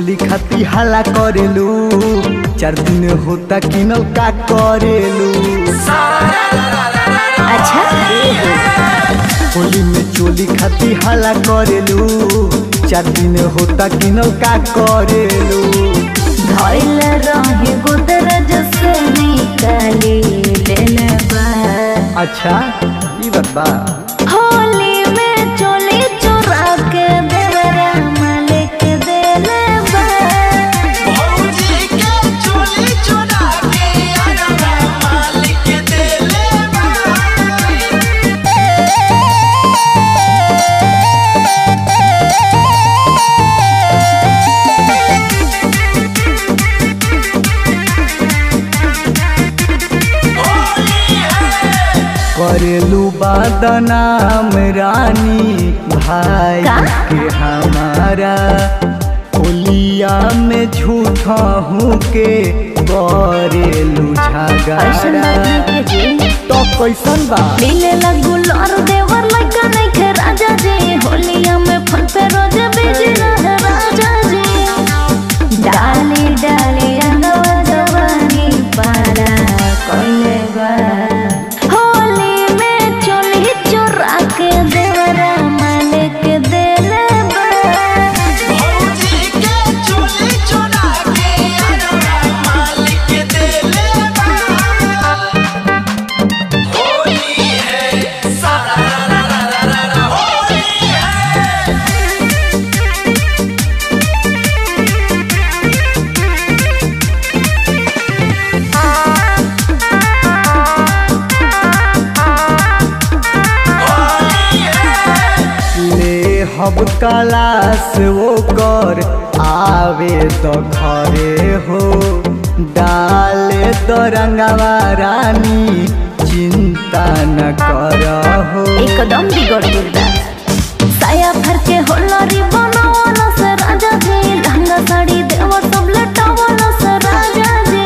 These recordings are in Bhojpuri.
चोली खाती हाला करेलू चार दिन होता किनल का करेलू अच्छा होली में चोली खाती हाला करेलू चार दिन होता किनल का करेलू धइल रहे गोदरज से निकाली लेले बा अच्छा ई बात बा होली में चोली चोरा के देवरा मालिक देले बा करेलू बदनाम रानी भाई का? के हमारा होलिया में झूठा हूँ के करेलू ऐसन झगड़ा बात नहीं के जी तो कैसन बा लीले लगू लौर देवर लगा नहीं खे राजा जी होलिया में फल पे रोज बिजी रहे राजा जी डाली डाली रंगवा जवानी पारा कोइले बा होली में चोली चोरा के देवरा मालिक देले बा ले हब कलास वो कर आवे तो घरे हो डाले तो रंगवा रानी चिंता न कर हो एकदम बिगड़ गइल बा साया भर के होलरी बनावल से राजा जी लहंगा साड़ी देव सब लटावल से राजा जी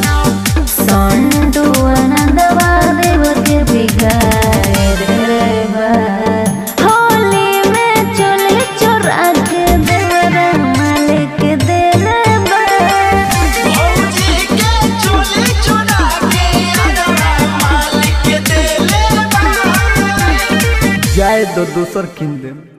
संडू आनंदवा देव के बिगाड़ रे बा होली में चोली चोरा के देवरा मालिक देले बा जाए दो दूसर किन दे